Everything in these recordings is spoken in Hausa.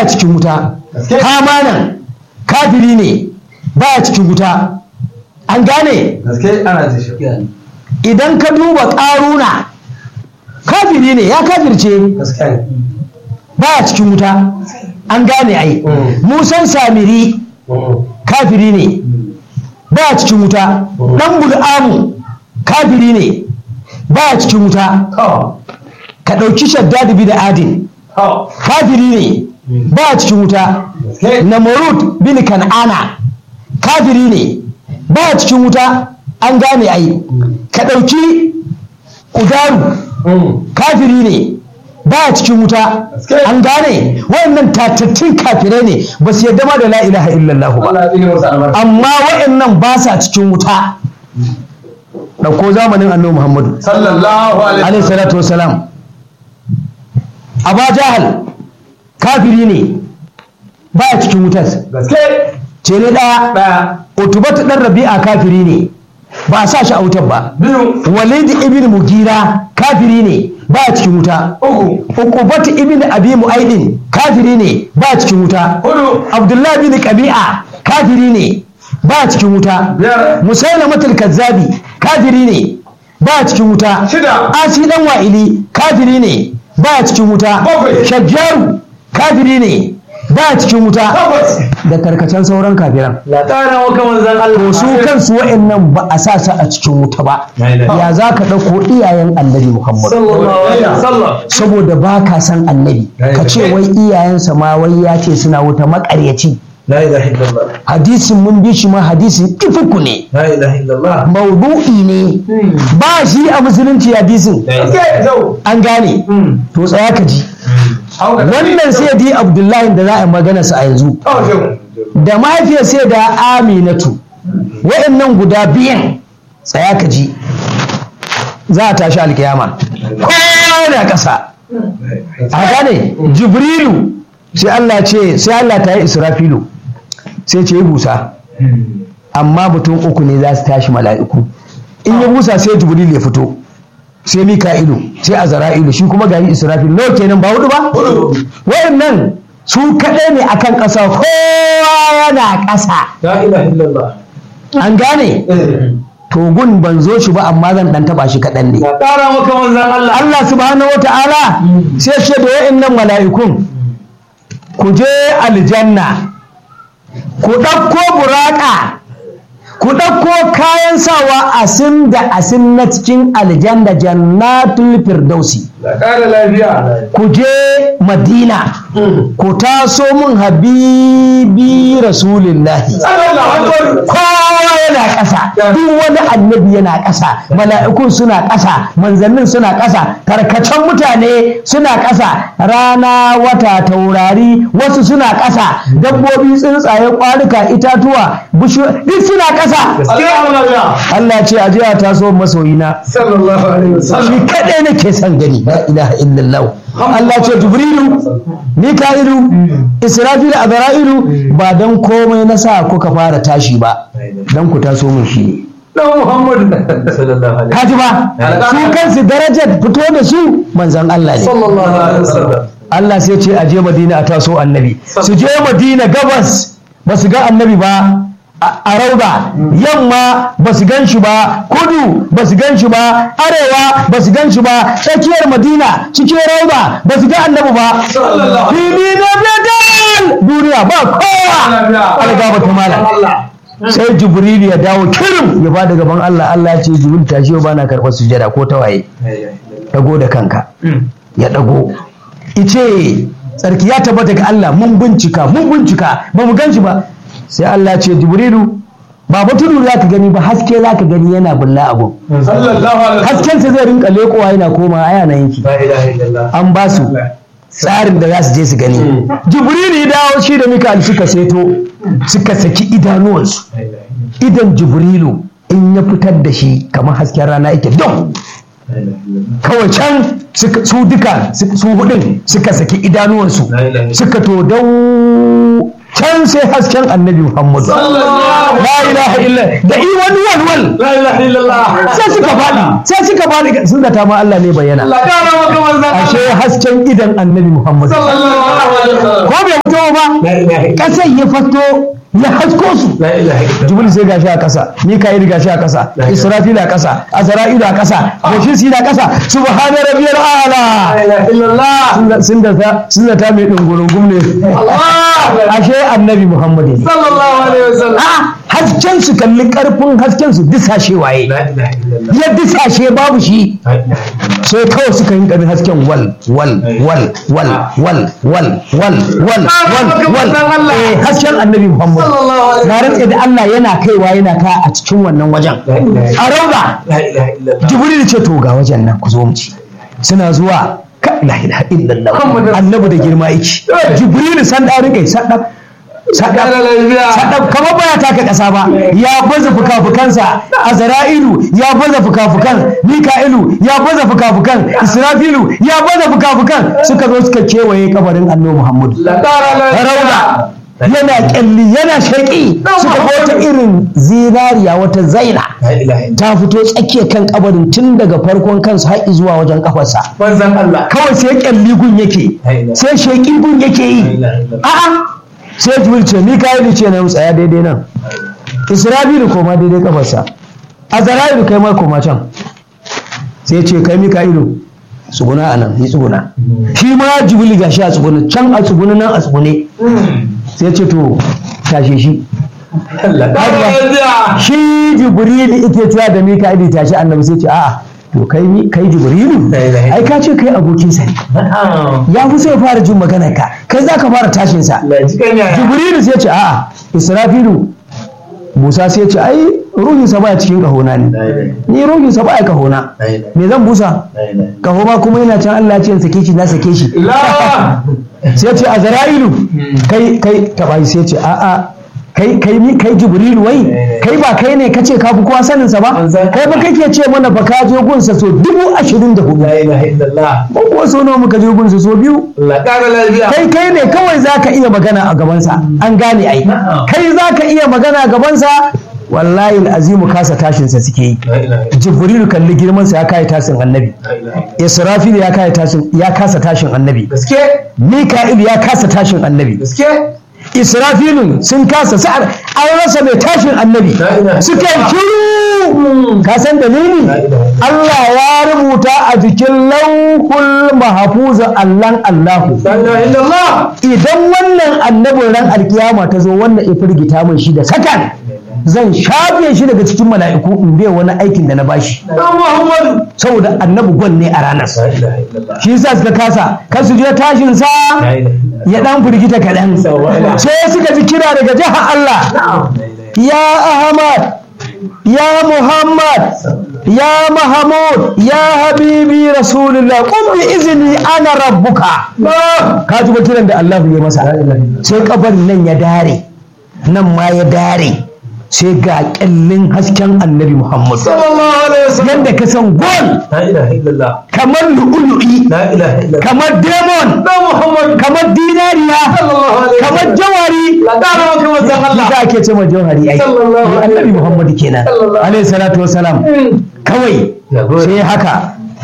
baya cikin wuta hamanan kafiri ne baya cikin wuta an gane gaske ana ta shi idan ka duba ƙaruna kafiri ne ya kafirce gaske ne baya cikin wuta an gane ai Mm. musan samiri kafiri ne baya cikin wuta dan bul'amu kafiri ne baya cikin wuta to ka ɗauki shaddad bin adin to kafiri ne baya cikin wuta gaske namorud bin kan'ana kafiri ne baya cikin wuta an gane ai ka ɗauki udaru kafiri ne baya cikin wuta Gaske. an gane wayannan tatattun kafirai ne ba su yadda ma da la ilaha illallah ba Allah ya tsine masa albarka amma wayannan ba sa cikin wuta ɗauko zamanin annabi muhammadu sallallahu alaihi alaihi salatu wasalam aba jahal kafiri ne baya cikin wutar gaske ce ne ɗaya daya utubatu ɗan rabi'a kafiri ne ba a sa shi a wutar ba biyu walid ibn mugira kafiri ne ba a cikin wuta uku uqubatu ibn abi mu'aidin kafiri ne ba a cikin wuta hudu abdullahi bin qabi'a kafiri ne ba a cikin wuta biyar musailamatul kazzabi kafiri ne ba a cikin wuta shida asi dan wa'ili kafiri ne ba a cikin wuta Bakwai. shajjaru kafiri ne ba a cikin wuta takwas da tarkacen sauran kafiran la tara wa kaman zan Allah to su kansu wa'annan ba a sa su a cikin wuta ba ya za ka ɗauko iyayen annabi muhammad sallallahu alaihi wasallam saboda ba ka san annabi ka ce wai iyayensa ma wai ya ce suna wuta makaryaci la ilaha illallah hadisin mun bi shi ma hadisin ifuku ne la ilaha illallah maudu'i ne ba shi a musulunci hadisin gaske zau an gane to tsaya ka ji hauka wannan sai di abdullahi da za a yi magana sa a yanzu da mahaifiyar sai da aminatu wa'annan guda biyan tsaya ka ji za a tashi alkiyama kowa yana ƙasa a gane jibrilu sai Allah ce sai Allah ta yi israfilu sai ce yi busa amma mutum uku ne za su tashi mala'iku in ya busa sai jibrilu ya fito sai mika'ilu sai azra'ilu shi kuma gari israfilu nawa kenan ba hudu ba wayannan su kaɗai ne akan ƙasa kowa yana ƙasa la ilaha illallah an gane to gun ban zo shi ba amma zan dan taba shi kaɗan ne la tara wa kaman zan Allah Allah subhanahu wa ta'ala sai ce da wa'annan mala'ikun ku je aljanna ku ɗauko buraka ku ɗauko kayan sawa asin da asin na cikin aljanna jannatul firdausi la kara lafiya ku je madina ku taso mun habibi rasulillahi sallallahu alaihi kowa yana ƙasa duk wani annabi yana ƙasa mala'ikun suna ƙasa manzannin suna ƙasa tarkacen mutane suna ƙasa rana wata taurari wasu suna ƙasa dabbobi tsuntsaye ƙwarika itatuwa bishiyoyi duk suna ƙasa Allah ce a jiya taso masoyina sallallahu alaihi shi wasallam kaɗai nake son gani la ilaha illallah Allah ce jibrilu mika'ilu israfilu azra'ilu ba dan komai na sa kuka fara tashi ba dan ku taso mun shi ne dan Muhammad sallallahu alaihi kaji ba su kansu darajar fito da su manzan Allah ne sallallahu alaihi wasallam Allah sai ce a je Madina a taso annabi su je Madina gabas ba su ga annabi ba a a rauda yamma ba su gan shi ba kudu ba su gan shi ba arewa ba su gan shi ba tsakiyar Madina cikin rauda ba su ga annabi ba Sallallahu. fili na bedal duniya ba kowa alga ba ta malam sai jibril ya dawo kirim ya ba da gaban Allah Allah ya ce jibril tashi yau bana karɓar sujada ko tawaye dago da kanka ya dago ice tsarki ya tabbata ga Allah mun bincika mun bincika ba mu ganshi ba sai Allah ya ce jibrilu ba tudu za ka gani ba haske za ka gani yana bulla abu sallallahu alaihi haskensa zai rinka lekowa yana koma aya na yanki la ilaha illallah an ba su tsarin da za su je su gani jibrilu ya dawo shi da mika'al suka seto suka saki idanuwansu idan jibrilu in ya fitar da shi kamar hasken rana yake don kawai can suka- su duka su su hudun suka saki idanuwansu suka to dau can sai hasken annabi muhammadu sallallahu la ilaha illa da i wani walwal la ilaha illallah sai suka faɗi sai suka faɗi sun da ma Allah ne bayyana la kara wa kaman zan ashe hasken idan annabi muhammadu sallallahu alaihi wasallam ko bai fasto ba La ilaha illallah. ƙasar ya fasto ya hasko su La ilaha illallah. jibril sai gashi a ƙasa mika'il gashi a ƙasa israfil a ƙasa azra'ilu a ƙasa bashir na ƙasa subhana rabbiyal a'la La ilaha illallah. sun da ta sun da ta mai dungurungum ne Allah. ashe annabi muhammad ne Sallallahu alaihi wasallam. a hasken su kalli karfin hasken su disashe waye La ilaha illallah. ya disashe babu shi La ilaha illallah. sai kawai suka yi ƙarfin hasken wal wal wal wal wal wal wal wal wal wal eh hasken annabi muhammad Sallallahu alaihi na rantse da Allah yana kaiwa yana ka a cikin wannan wajen La ilaha a rauda La ilaha illallah. jibril ce to ga wajen nan ku zo mu ci suna zuwa ka la ilaha illallah Muhammadu annabi da girma yake jibril san da rike sadab La sadab ilaha sadab kamar baya taka kasa ba ya baza fukafukansa azra'ilu ya baza fukafukan mika'ilu ya baza fukafukan israfilu ya baza fukafukan suka zo suka kewaye kabarin annabi muhammadu La ilaha rauda yana kyalli yana shaƙi suka ga wata irin zinariya wata zaina La ilaha illallah. ta fito tsakiyar kan kabarin tun daga farkon kansa har zuwa wajen kafarsa Manzon Allah. kawai sai kyalli gun yake sai sheƙi gun yake La yi ilaha illallah. a'a sai jibril ce mika'ilu ce na tsaya daidai nan isra'ilu koma daidai kafarsa azra'ilu kai ma koma can sai ce kai mika'ilu tsuguna a nan yi tsuguna shi ma jibril gashi a tsuguna can a tsuguna nan a tsugune sai ce to tashe shi Allah. La ilaha illallah. shi jibrilu ike cewa da mika'ilu tashi annabi sai ce a'a to kai mi- kai jibrilu La ilaha ai ka ce kai abokinsa ne Na'am. ya fi sai fara jin maganar ka kai za ka fara tashinsa Allah ya ji kan yaya. jibrilu sai ce a'a israfilu musa sai ce ai ruhinsa baya cikin kahona ne La ilaha ni ruhinsa baya kahona La ilaha me zan busa La ilaha kaho ma kuma yana can Allah ya ce in sake shi na sake shi La. sai ce azra'ilu kai kai tabai sai ce a'a kai kai ni kai jibrilu wai kai ba kai ne kace ka fi kowa sanin sa ba kai ba kake ce mana ba ka je gunsa so dubu ashirin da hudu La ilaha illallah. ba kuwa so nawa muka je gunsa so biyu Allah ƙara lafiya. kai kai ne kawai za ka iya magana a gabansa an gane ai Na'am. kai za ka iya magana a gabansa wallahi azimu kasa tashinsa suke yi La ilaha jibrilu kalli girmansa ya kai tashin annabi illallah. israfil ya kai tashin ya kasa tashin annabi Gaske. mika'il ya kasa tashin annabi Gaske. israfilun sun kasa sa'ar an rasa mai tashin annabi La ilaha suka yi shiru ka san dalili La ilaha Allah ya rubuta a jikin lauhul mahfuzan allan Allahu La ilaha illallah. idan wannan annabin ran alkiyama ta zo wannan ya firgita min shi da sakan zan shafe shi daga cikin mala'iku in bai wani aikin da na bashi Dan Muhammadu. saboda annabi gwan ne a ranar La ilaha illallah. shi yasa suka kasa kan su je tashin sa La ilaha illallah. ya dan firgita kaɗan sai suka ji kira daga jihar Allah ya Ahmad ya Muhammad ya Mahmud ya Habibi Rasulullah qum bi izni ana rabbuka ka ji ba kiran da Allah ya masa sai kabarin nan ya dare nan ma ya dare sai ga kyallin hasken annabi Muhammad Sallallahu alaihi wasallam. yadda ka san gol La ilaha illallah. kamar lu'ulu'i La ilaha illallah. kamar demon Dan Muhammadu. kamar dinariya Sallallahu alaihi kamar wasallam. jawari La ƙara maka manzon Allah. za ake ce ma jawhari ai Sallallahu alaihi annabi Muhammad kenan Sallallahu alaihi salatu wasalam kawai Ya gode. sai haka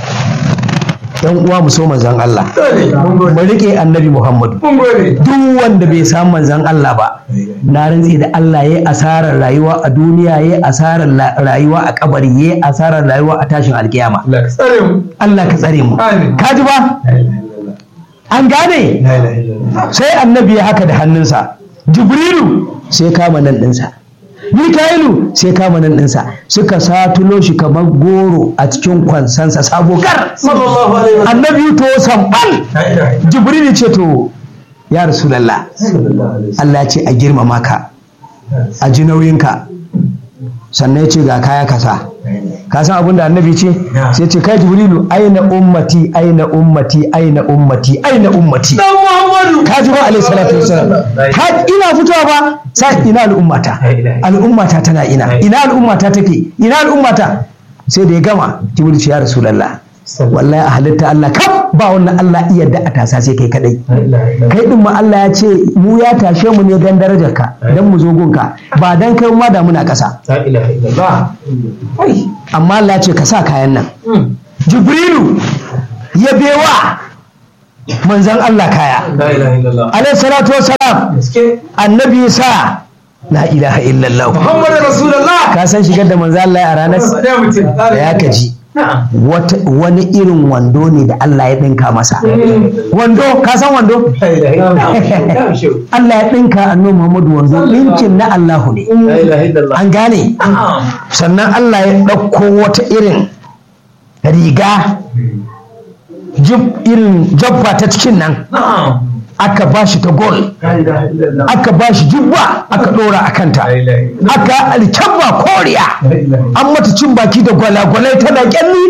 dan uwa mu so manzon Allah Dole. Mun gode. mu rike annabi Muhammad Mun gode. duk wanda bai samu manzon Allah ba na rantsi da Allah yayi asarar rayuwa a duniya yayi asarar la- rayuwa a kabari yayi asarar rayuwa a tashin alkiyama Allah ka tsare mu. Allah ka tsare mu Amin. ka ji ba La ilaha illallah. an gane La ilaha illallah. sai annabi ya haka da hannunsa jibrilu sai kama nan ɗinsa mikailu sai kama nan ɗinsa suka satulo shi kamar goro a cikin kwansansa sabo kar Sallallahu alaihi wasallam. annabi to sambal La ilaha illallah. jibrilu ce to ya rasulallah Sallallahu alaihi wasallam. Allah ya ce a girmama ka a ji nauyinka sannan ya ce ga kaya kasa ka san abin da annabi ce sai ce kai jibrilu aina ummati aina ummati aina ummati aina ummati Dan Muhammadu. ka ji ba alaihi salatu wasalam ka ina fitowa ba sai ina al'ummata al'ummata tana ina ina al'ummata take ina al'ummata sai da ya gama jibril ce ya rasulullah wallahi a halitta Allah kaf ba wannan Allah iya da a tasa sai kai kadai La ilaha illallah. kai din ma Allah ya ce mu ya tashe mu ne dan darajar ka dan mu zo gunka ba dan kai ma da muna kasa La ilaha illallah. Ai. amma Allah ya ce ka sa kayan nan Mm. jibrilu ya bewa manzan Allah kaya La ilaha illallah. alaihi salatu wassalam Gaske. annabi sa la ilaha illallah Muhammadu Rasulullah. ka san shigar da manzan Allah a ranar Da mutum. da ya kaji Na'am. wata- wani irin wando ne da Allah ya ɗinka masa wando ka san wando La ilaha illallah. Na'am, shehu. Allah ya ɗinka annabi Muhammadu wando ɗinkin na Allahu ne La ilaha illallah. an gane Na'am. sannan Allah ya ɗauko wata irin riga jib irin jabba ta cikin nan Na'am. aka ba shi ta gol La ilaha illallah. aka ba shi jubba aka ɗora a kanta La ilaha illallah. aka alkyabba koriya La ilaha an mata cin baki da gwalagwalai tana kyalli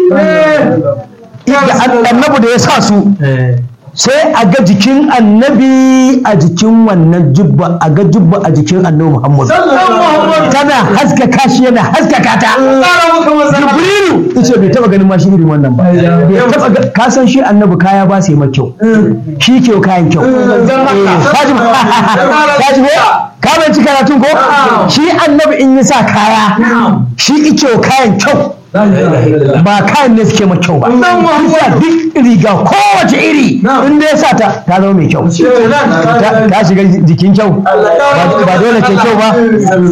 da annabi da ya sa su illallah. sai a ga jikin annabi a jikin wannan jubba a ga jubba a jikin annabi muhammadu Sallallahu tana haskaka shi yana haskaka ta Tsara maka manzan Allah. jibrilu yace bai taba ganin ma shi irin wannan ba bai taba ga- ka san shi annabi kaya ba sai mai kyau shi ke kayan kyau Manzan Allah. Eh, kaji ba kaji ko ka bai ci karatun ko shi annabi in ya sa kaya Na'am. shi ike kayan kyau La ilaha illallah. ba kayan ne suke mai kyau ba Annabi Muhammad. Isa duk riga kowace iri Na'am. in ya sa ta ta zama mai kyau Shehu nan. ta ta shiga jikin kyau ba ba dole ke kyau ba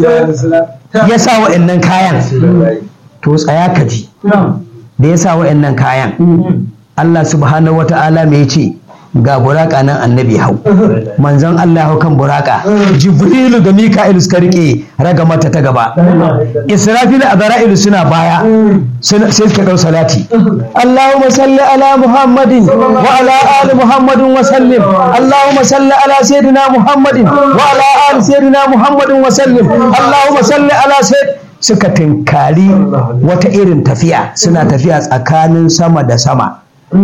ya sa wa'annan kayan to tsaya ka ji da ya sa wa'annan kayan Allah subhanahu wata'ala me yace ga buraka nan annabi hau manzon Allah hau kan buraka jibrilu da mika'ilu suka rike raga mata ta gaba israfil da azra'ilu suna baya suna- sai suka dau salati Allahumma salli ala muhammadin wa ala ali muhammadin wa sallim Allahumma salli ala sayyidina muhammadin wa ala ali sayyidina muhammadin wa sallim Allahumma salli ala sayyid suka tinkari wata irin tafiya suna tafiya tsakanin sama da sama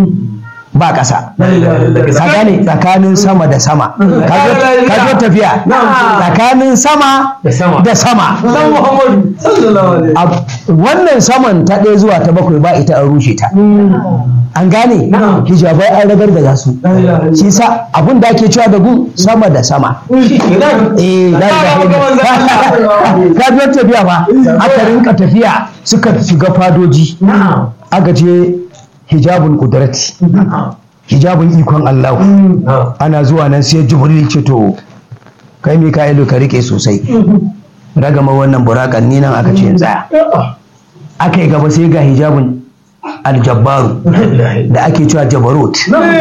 ba ƙasa ka gane tsakanin sama da sama ka zo- ka zo tafiya tsakanin sama Da sama. da sama Dan Muhammadu. Sallallahu alaihi A- wannan saman ta ɗaya zuwa ta bakwai ba ita an rushe ta an gane Na'am. hijabai an ragar da su ilaha shi sa abin da ake cewa da gun sama da sama Kenan. eh la ilaha illallah. ka biyo tafiya ba aka rinka tafiya suka shiga fadoji Na'am. aka je hijabun kudrati Na'am. hijabun ikon Allah Na'am. ana zuwa nan sai jibril ce to kai mika'ilu ka rike sosai ragama wannan burakan ni nan aka ce in tsaya aka yi gaba sai ga hijabun aljabbaru da ake cewa jabarut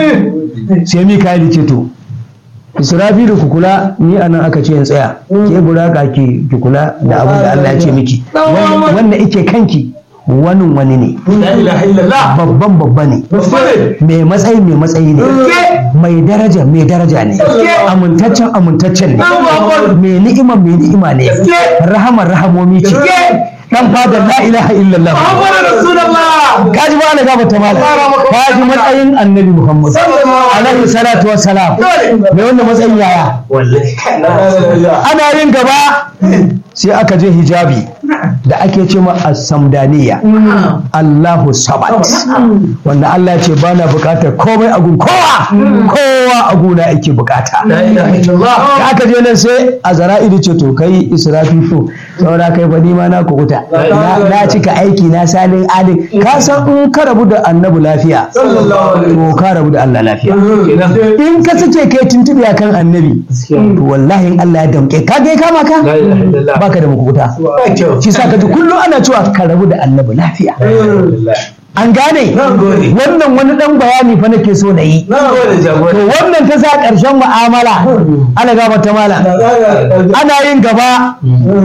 sai mika'ilu ce to israfilu ku kula ni anan aka ce in tsaya ke buraka ki ki kula da abin da Allah ya ce miki Wannan- wanda ike kanki wani wani ne La ilaha illallah. babban babba ne Muhammadu. mai matsayi mai matsayi ne mai daraja mai daraja ne amintaccen amintaccen ne mai ni'ima mai ni'ima ne rahama rahamomi ce dan fadar la ilaha illallah Muhammadu Rasulullah. kaji ba na gaba ta mala kaji matsayin annabi muhammad alaihi salatu wassalam mai wanda matsayin yaya Wallahi. La ilaha ana yin gaba sai aka je hijabi da ake ce ma as-samdaniya Allahu samad wanda Allah ya ce ba na bukatar komai a gun kowa kowa a guna ake bukata La ilaha illallah. da aka je nan sai a zara'idu ce to kai israfilu saura kai fa nima na kukuta na na cika aiki na salin alin ka san in ka rabu da annabi lafiya Sallallahu alaihi to ka rabu da Allah lafiya Kenan. in ka sake kai tuntuɓe akan annabi to wallahi in Allah ya damke ka ga ya kama ka La ilaha illallah. baka da makukuta Ba kyau. shi sa ka ji kullum ana cewa ka rabu da annabi lafiya Alhamdulillah. an gane Na gode. wannan wani dan bayani fa nake so na yi Na gode to jagora. wannan ta sa ƙarshen mu'amala ana gaba ta mala ana yin gaba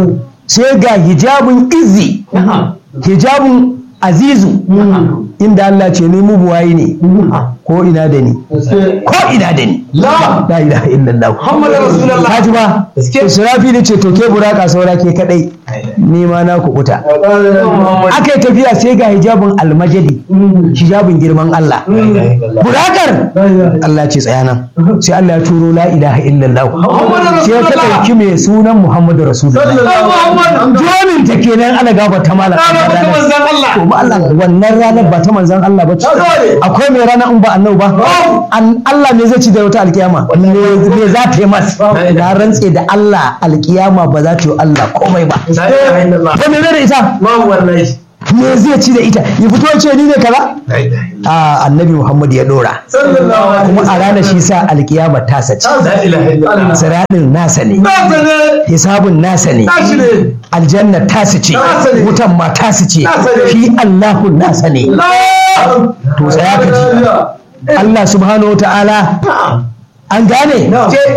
sai ga hijabun izzi hijabun azizu inda Allah ce ni mubuwayi ne ko ina da ni ko ina da ni La. la ilaha illallah Muhammadu Rasulullah. kaji ba Gaske. israfi ne ce to ke buraka saura ke kadai ni ma na kukuta Muhammadu. aka yi tafiya sai ga hijabin almajadi hijabin girman Allah burakar Allah ce tsaya nan sai Allah ya turo la ilaha illallah Muhammadu sai ta Rasulullah. ɗauki mai sunan Muhammadu Rasulullah Muhammadu. jonin ta kenan ana gaba ta malam Rana ta manzan Allah. to ba Allah wannan ranar ba ta manzan Allah ba ce Dole. akwai mai rana in ba annabi ba An- Allah ne zai ci da wata alkiyama me me za ta yi mas na rantse da Allah alkiyama ba za ta yi Allah komai ba La ilaha illallah. ko me zai da ita Babu wallahi. me zai ci da ita ya fito ce ni ne kaza a annabi muhammad ya dora sallallahu alaihi kuma a ranar shi sa alkiyama ta sace la ilaha illallah siradin nasa ne nasa ne hisabun nasa ne nashi ne aljanna tasu ce Nasa ne. wutan ma tasu ce Nasa ne. shi allahu nasa ne to tsaya ka ji allah subhanahu wa ta'ala an gane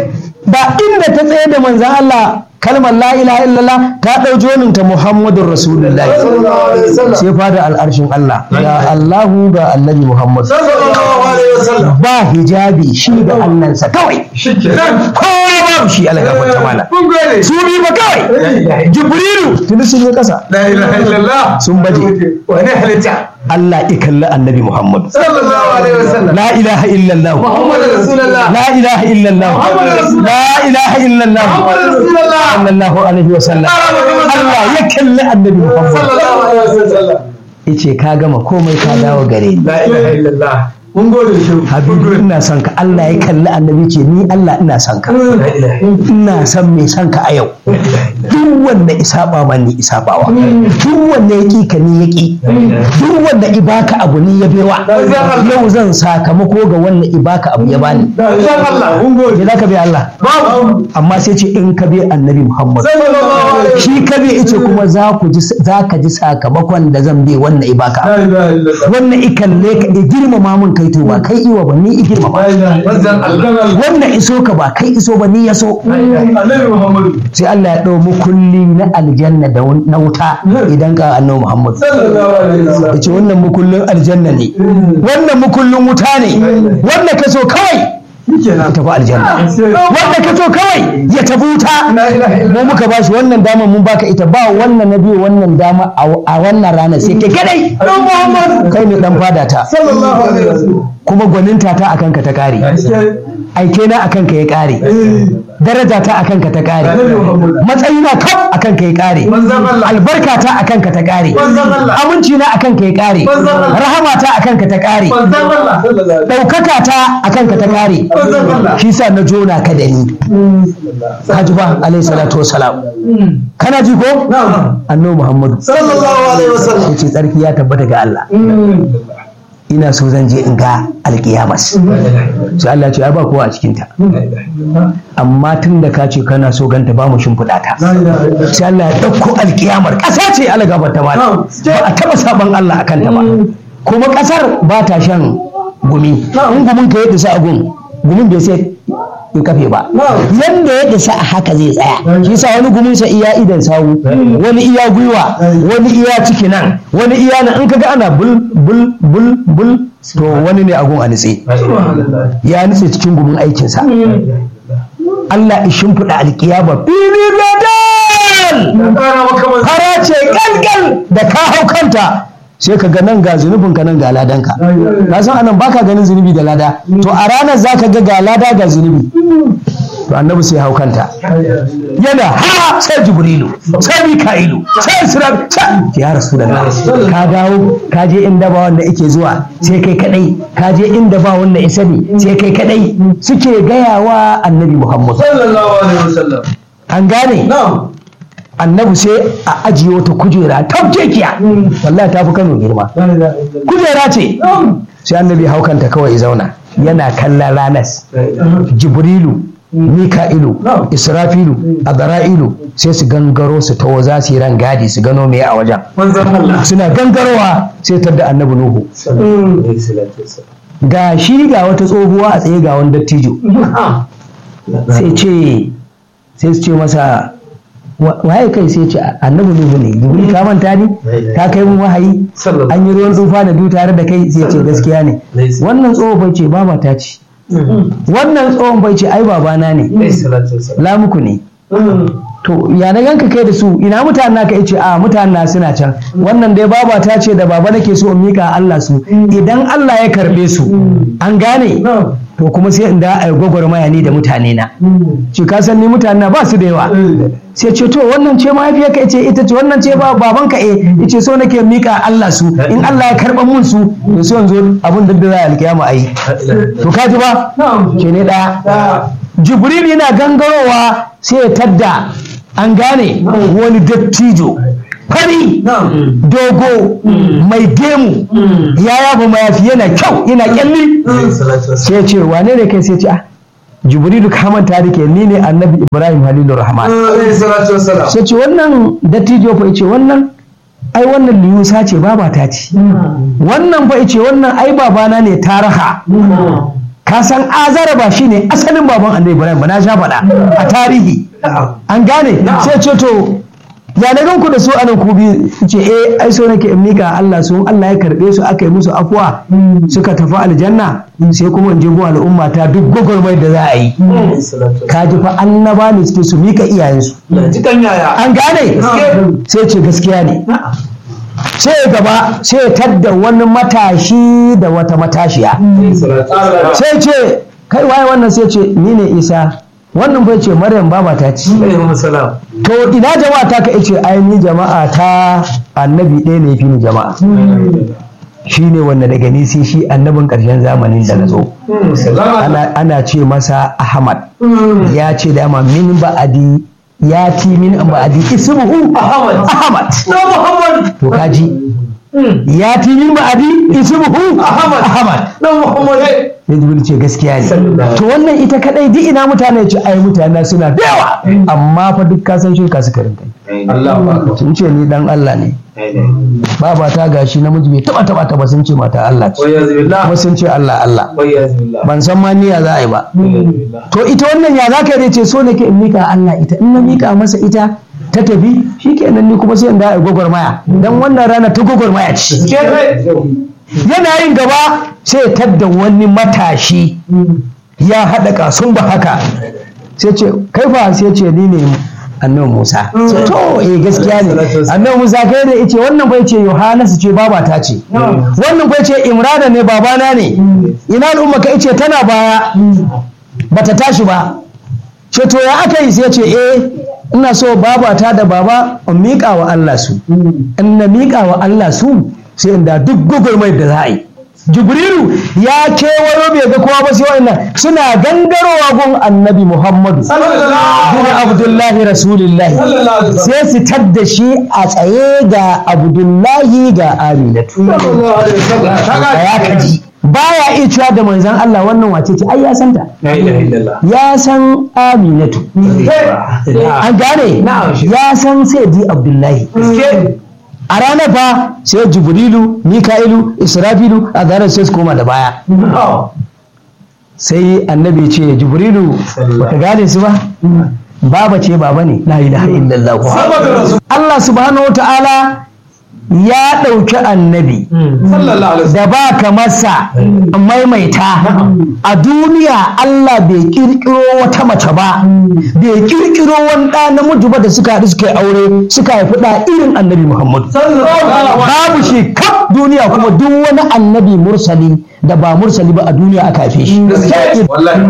ba inda ta tsaye da manzan allah kalmar la ilaha illallah ta ɗau joninta muhammadun rasulullahi sallallahu alaihi wasallam sai fada al'arshin allah ga allahu ga annabi muhammad sallallahu alaihi wasallam ba hijabi shi da allansa kawai shikenan kowa babu shi ala gafar ta mala kun gode su bi ba kawai jibrilu tuni sun yi kasa la ilaha illallah Sun baje. wani halitta Allah ya kalli annabi Muhammad sallallahu alaihi wasallam la ilaha illallah muhammad rasulullah la ilaha illallah Muhammad Rasulullah. la ilaha illallah muhammad rasulullah sallallahu alaihi wasallam Allah ya kalli annabi Muhammad sallallahu alaihi wasallam yace ka gama komai ka dawo gare ni la ilaha illallah mun gode shi habibu ina son ka Allah ya kalli annabi ce ni Allah ina son ka la ilaha ina son mai son ka a yau duk wanda isaba ma ni isabawa duk wanda ya ƙi ka ni ya ƙi duk wanda ibaka abu ni ya bewa yau zan sakamako ga wanda ibaka abu ya bani illallah Allah mun gode me za ka bi Allah babu amma sai ce in ka bi annabi Muhammad sallallahu alaihi shi ka bi ice kuma za ku ji za ka ji sakamakon da zan bi wannan ibaka la ilaha illallah wannan ikalle ka i girmama mun kai to ba kai iwa ba ni i girmama manzon Allah wannan iso ka ba kai iso ba ni ya so annabi muhammad sai Allah ya ɗau mukulli na aljanna da wun- na wuta idan ka annabi Muhammad sallallahu alaihi wasallam ya ce wannan mukullin aljanna ne wannan mukullin wuta ne wanda ka so kawai ya shikenan tafi aljanna wanda ka so kawai ya tafi wuta la ilaha illallah mu muka ba shi wannan dama mun baka ita ba wannan na biyu wannan dama a a wannan rana sai kai kadai dan muhammad kai ne dan fada ta sallallahu alaihi wasallam kuma gwaninta ta akan ka ta kare aike na akan ka ya kare daraja ta akan ka ta kare matsayi na kaf akan ka ya kare manzon Allah albarka ta akan ka ta kare manzon Allah aminci na akan ka ya kare Manzon Allah. rahama ta akan ka ta kare manzon Allah sallallahu ɗaukaka ta akan ka ta kare Manzon Allah. shi sa na jona ka da ni haji ba alayhi salatu wasalam kana ji ko na'am annabi muhammadu sallallahu alaihi wasallam yace tsarki ya tabbata ga Allah ina so zan je in ga alkiyamas sai Allah ya ce ai ba kowa a cikin ta amma tun da ka ce kana so ganta ba mu shimfiɗa ta sai Allah ya ɗauko alkiyamar ƙasa ce ala gabar ta mala ba a taɓa saban Allah a kanta ba kuma ƙasar ba ta shan gumi in gumin ka ya isa a gun gumin bai sai ya kafe ba yanda ya isa a haka zai tsaya shi sa wani gumin sa iya idan sawu wani iya gwiwa wani iya ciki nan wani iya nan in kaga ana bul bul bul bul to wani ne a gun a nitse ya nitse cikin gumin aikinsa Allah ya shimfiɗa alkiyama fili gadal fara ce galgal da ka hau kanta sai ka ga nan ga zunubin ka nan ga ladanka na san anan baka ganin zunubi da lada to a ranar za ka ga ga lada ga zunubi to annabi sai hau kanta yana ha sai jibrilu sai mika'ilu sai isra sai ya rasulullah ka dawo ka je inda ba wanda yake zuwa sai kai kadai ka je inda ba wanda ya sani sai kai kadai suke gayawa annabi muhammad sallallahu alaihi wasallam an gane na'am annabi sai a ajiye wata kujera tabjekiya wallahi ta fi kano girma kujera ce sai annabi haukanta kawai ya zauna yana kallon ranas jibrilu mika'ilu israfilu azra'ilu sai su gangaro su tawo za su yi ran gadi su gano me a wajen manzon Allah suna gangarowa sai tadda annabi nuhu ga shi ga wata tsohuwa a tsaye ga wani dattijo sai ce sai su ce masa wa- waye kai sai ce annabi nuhu ne jibril ka manta ni ka kai mun wahayi an yi ruwan tsufa da du tare da kai sai ce gaskiya ne wannan tsohon bai ce baba ta ce wannan tsohon bai ce ai babana ne lamuku ne to ya na ganka kai da su ina mutanen naka yace a mutanen na suna can wannan dai baba ta ce da baba nake so in mika Allah su idan Allah ya karbe su an gane to kuma sai in da ai gwagwarmaya ni da mutane na ce ka san ni mutane na ba su da yawa sai ce to wannan ce mahaifiyarka ce ita ce wannan ce ba babanka eh yace so nake mika Allah su in Allah ya karban mun su to sai yanzu abin da za a alkiyama ayi to ka ji ba ke ne daya jibril yana gangarowa sai ya tadda an gane wani dattijo fari dogo mai gemu ya yaba mayafi yana kyau yana kyalli sai ya ce wane ne kai sai ce ah jibrilu ka manta da ke ni ne annabi ibrahim halilu rahman sai ce wannan dattijo fa ce wannan ai wannan liyusa ce baba ta ce wannan fa ce wannan ai babana ne taraha ka san azara ba shine asalin baban annabi ibrahim ba na sha faɗa a tarihi an gane sai ce to ya na ganku da su anan ku biyu ce eh ai so nake in mika Allah su Allah ya karbe su aka yi musu afuwa suka tafi aljanna sai kuma in je gun al'umma ta duk gwagwarmai da za a yi ka ji fa annaba ne suke su mika iyayensu an gane sai ce gaskiya ne sai ya gaba sai ya tadda wani matashi da wata matashiya sai ce kai waye wannan sai ce ni ne isa wannan bai ce maryam baba ta ci to ina jama'a ta ka ce ai ni jama'a ta annabi ɗaya ne fi ni jama'a shi ne wanda daga ni sai shi annabin ƙarshen zamanin da na zo ana, ana ce masa ahmad ya ce dama min ba'adi ya ti min ba'adi ismuhu ahmad to kaji ya ti min ba'adi ismuhu ahmad sai jibril ce gaskiya ne to wannan ita kadai duk ina mutane ce ai mutane suna da yawa amma fa duk ka san shirka suka rinka sun ce ni dan Allah ne baba ta gashi namiji bai taba taba ta ba sun ce mata Allah ce kuma sun ce Allah Allah ban san ma niyya za a yi ba to ita wannan ya zaka yi ce so nake in mika Allah ita in na mika masa ita ta tafi shikenan ni kuma sai in da ai gwagwarmaya dan wannan rana ta gwagwarmaya ce yana yin gaba sai tadda wani matashi ya haɗa kasun ba haka sai ce kai fa sai ce ni ne annabi Musa to eh gaskiya ne annabi Musa kai da yace wannan bai ce Yohanasu ce baba ta ce wannan bai ce Imrana ne babana ne ina al'umma ka yace tana baya bata tashi ba ce to ya aka yi sai ce eh ina so babata da baba in miƙa wa Allah su in na miƙa wa Allah su sai inda duk gugurmai da za a yi jibrilu ya kewayo bai ga kowa ba sai wa'annan suna gangarowa gun annabi muhammadu bin abdullahi rasulillahi sai su tadda shi a tsaye ga abdullahi ga aminatu ya kaji baya iya cewa da manzan Allah wannan wace ce ai ya san ta ya san aminatu an gane ya san sai di abdullahi a ranar fa sai jibrilu mika'ilu israfilu a zarar sai su koma da baya sai annabi ce jibrilu baka gane su ba baba ce baba ne la ilaha illallah Allah subhanahu wa ta'ala ya ɗauki annabi da ba ka masa maimaita a duniya Allah bai ƙirƙiro wata mace ba bai ƙirƙiro wani ɗa namiji ba da suka haɗu suka yi aure suka haifi ɗa irin annabi Muhammadu babu shi kaf duniya kuma duk wani annabi mursali da ba mursali ba a duniya aka haife shi to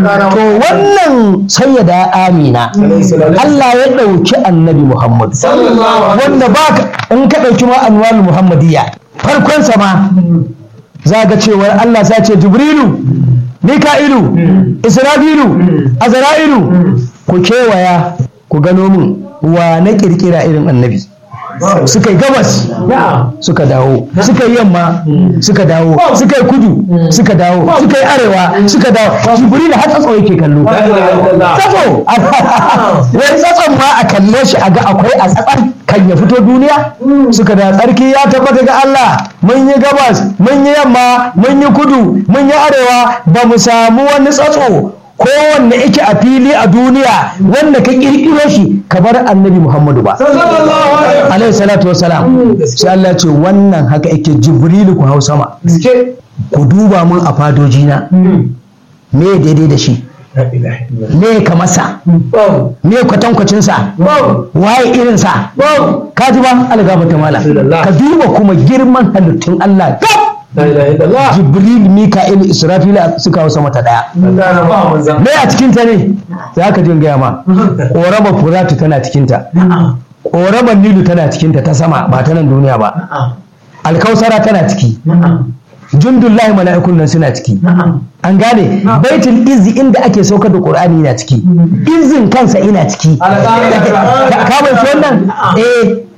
wannan sayyada amina Allah ya ɗauki annabi Muhammadu wanda ba in ka ɗauki ma anwal muhammadiyya farkon sama za ga cewar Allah sa ce jibrilu mika'ilu isra'ilu azra'ilu ku kewaya ku gano min wa na kirkira irin annabi suka yi gabas suka dawo suka yi yamma suka dawo suka yi kudu suka dawo suka yi arewa suka dawo jibril har tsatso yake kallo tsatso wai tsatson ma a kalle shi a ga akwai a tsatsan kan ya fito duniya suka da tsarki ya tabbata ga Allah mun yi gabas mun yi yamma mun yi kudu mun yi arewa ba mu samu wani tsatso kowanne yake a fili a duniya wanda ka kirkiro shi ka bar annabi muhammadu ba alaihi salatu wasalam sai Allah ce wannan haka yake jibrilu ku hau sama ku duba mun a fadojina me daidai da shi me ka masa me kwatankwacinsa waye irinsa ka ji ba algaba ta mala ka duba kuma girman halittun Allah gab jibril mika'il israfil suka hausa mata daya me a cikin ta ne za ka jin gaya ma ƙoraba furatu tana cikin ta ƙoraban nilu tana cikin ta ta sama ba ta nan duniya ba alkausara tana ciki jundullahi mala'ikun nan suna ciki an gane baitul izzi inda ake saukar da qur'ani yana ciki izin kansa ina ciki ka bai wannan eh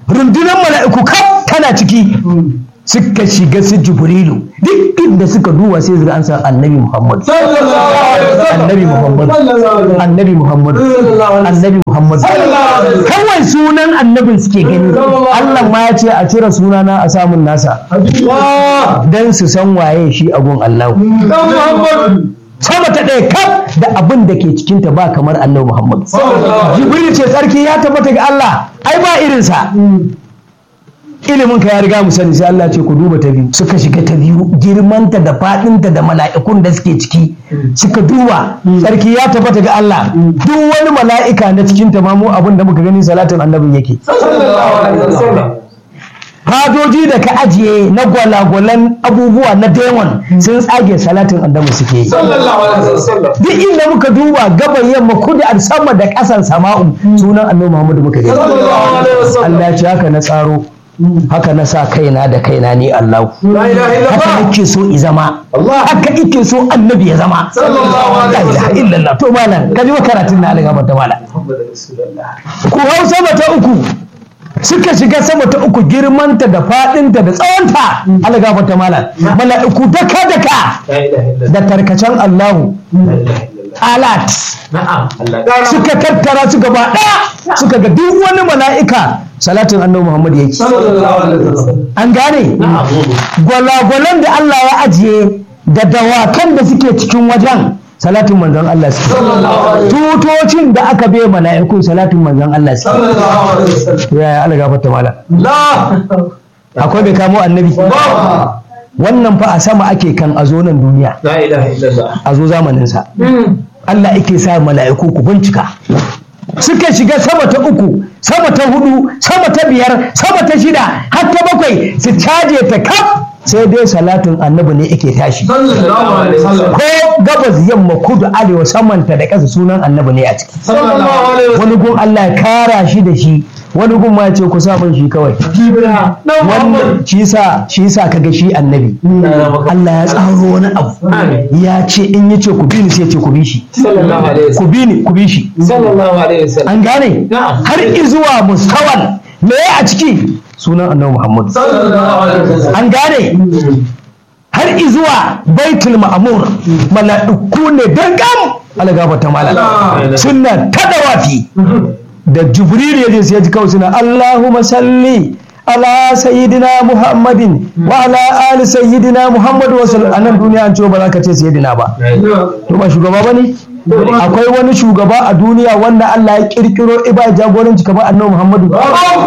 rundunar mala'iku kaf tana ciki suka shiga su jibrilu duk inda suka duba sai zuga an san annabi muhammad annabi muhammad annabi muhammad annabi muhammad kawai sunan annabin suke gani allah ma ya ce a cire sunana a samun nasa dan su san waye shi abun allahu sama ta ɗaya kaf da abin da ke cikinta ba kamar annabi muhammad jibril ce tsarki ya tabbata ga allah ai ba irinsa ilimin ka ya riga mu sani sai Allah ce ku duba ta biyu suka shiga ta biyu girmanta da fadinta da mala'ikun da suke ciki suka duba sarki ya tabbata ga Allah duk wani mala'ika na cikin ta ma mu abin da muka gani salatin annabin yake fadoji da ka ajiye na gwalagwalan abubuwa na demon sun tsage salatin annabi suke yi duk inda muka duba gaban yamma kudu a sama da ƙasan sama'u sunan annabi Muhammadu muka gani Allah ya ce haka na tsaro haka na sa kaina da kaina ni Allah haka nake so i zama haka ike so annabi ya zama la ilaha illallah to malam kaji wa karatun na alga da malam ku hau sama ta uku suka shiga sama ta uku girmanta da fadinta da tsawonta alga ta malam mala'iku daka daka da tarkacen Allahu alat suka tattara su gaba ɗaya suka ga duk wani mala'ika salatin annabi Muhammad yake an gane gwalagwalan da Allah ya ajiye da dawakan da suke cikin wajen salatin manzon Allah suke tutocin da aka bai mala'ikun salatin manzon Allah suke ya Allah gafarta mala akwai bai kamo annabi wannan fa a sama ake kan a zo nan duniya a zo zamaninsa Allah ake sa mala'iku ku bincika suka shiga sama ta uku sama ta hudu sama ta biyar sama ta shida har ta bakwai su caje ta kaf sai dai salatin annabi ne ake tashi ko gabas yamma kudu arewa samanta da ƙasa sunan annabi ne a ciki wani gun Allah ya kara shi da shi wani gun ma ce ku sa min shi kawai wannan shi sa shi sa kaga shi annabi Allah ya tsaro wani abu ya ce in yace ku bi ni sai ce ku bi shi ku bi ni ku bi shi an gane har izuwa mustawan me a ciki sunan annabi Muhammad an gane har izuwa baitul ma'mur mala'iku ne dangam algaba ta malala sunna ta dawafi da jibril ya je sai ya ji kawai suna Allahumma salli ala sayyidina Muhammadin wa ala ali sayyidina Muhammad wa sallam anan duniya an ce ba za ka ce sayyidina ba to ba shugaba bane akwai wani shugaba a duniya wanda Allah ya kirkiro iba jagoranci kamar annabi Muhammadu to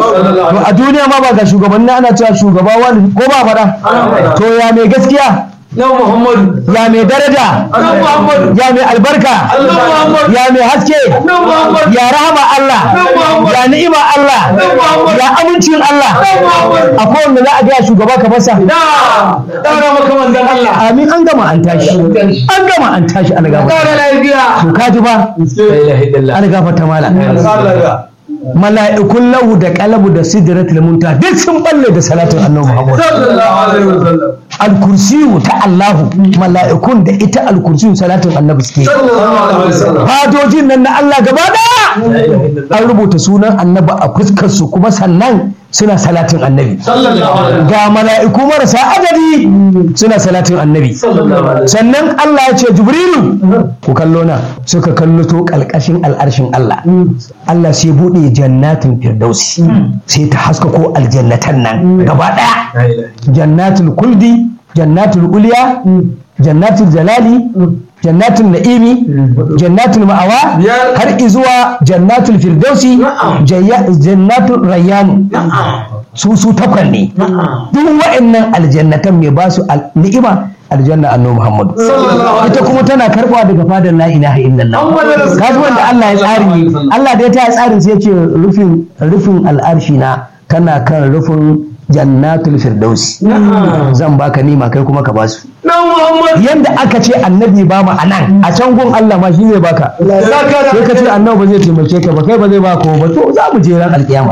a duniya ma ba ga shugabanni ana cewa shugaba wani ko ba faɗa to ya mai gaskiya Na Muhammadu. ya mai daraja Annabi Muhammadu. ya mai albarka Annabi Muhammadu. ya mai haske Annabi Muhammadu. ya rahama Allah Annabi Muhammadu. ya ni'ima Allah Annabi Muhammadu. ya amincin Allah Annabi Muhammadu. akwai wanda za a gaya shugaba ka fasa Da. Ɗaga maka manzan Allah. amin an gama an tashi an gama an tashi an gama Ƙara lafiya. to kaji ba La ilaha illallah. an gafarta mala Allah. mala'ikun lahu da kalabu da sidratul munta duk sun balle da salatin annabi Muhammad Sallallahu alaihi wasallam. al-kursiyu ta Allahu mala'ikun da ita al-kursiyu salatin annabi suke Sallallahu alaihi wasallam. fadojin nan na Allah gaba daya La ilaha illallah. an rubuta sunan annabi a fuskar su kuma sannan suna salatin annabi Sallallahu alaihi ga mala'iku marasa adadi suna salatin annabi Sallallahu alaihi sannan Allah ya ce jibrilu ku kallo na suka kallo to kalkashin al'arshin Allah Allah sai bude jannatin firdausi sai ta haska ko aljannatan nan gaba daya La ilaha jannatul kuldi jannatul ulya jannatul jalali jannatul na'imi jannatul ma'awa Biyar. har izuwa jannatul firdausi Na'am. jayya- jannatul rayyan Na'am. su su takwan ne Na'am. duk wa'annan aljannatan mai ba su al- ni'ima aljanna annabi Muhammadu Sallallahu alaihi ita kuma tana karbawa daga fadar la ilaha illallah Muhammadu Rasulullah. kaji wanda Allah ya tsari Sallallahu alaihi wasallam. Allah da ya ta tsarin sai ya ce rufin rufin al'arshi na kana kan rufin jannatul firdausi Na'am. zan baka nima kai kuma ka basu Na Muhammad. yanda aka ce annabi ba mu anan a can gun Allah ma shi zai baka Zaka da. sai ka ce annabi ba zai taimake ka ba kai ba zai ba ko ba to za mu je ran alkiyama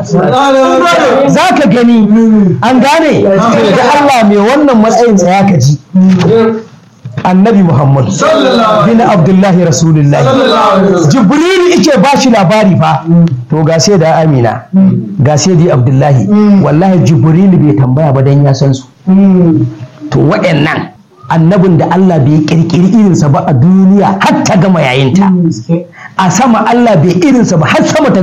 za ka gani an gane da Allah mai wannan matsayin tsaya ka ji annabi muhammad sallallahu bin abdullahi rasulullahi alaihi jibrilu ike ba shi labari fa to ga sai da amina ga sai da abdullahi wallahi jibrilu bai tambaya ba dan ya san su to waɗannan annabin da Allah bai kirkiri irinsa ba a duniya har ta gama yayinta a sama Allah bai irinsa ba har sama ta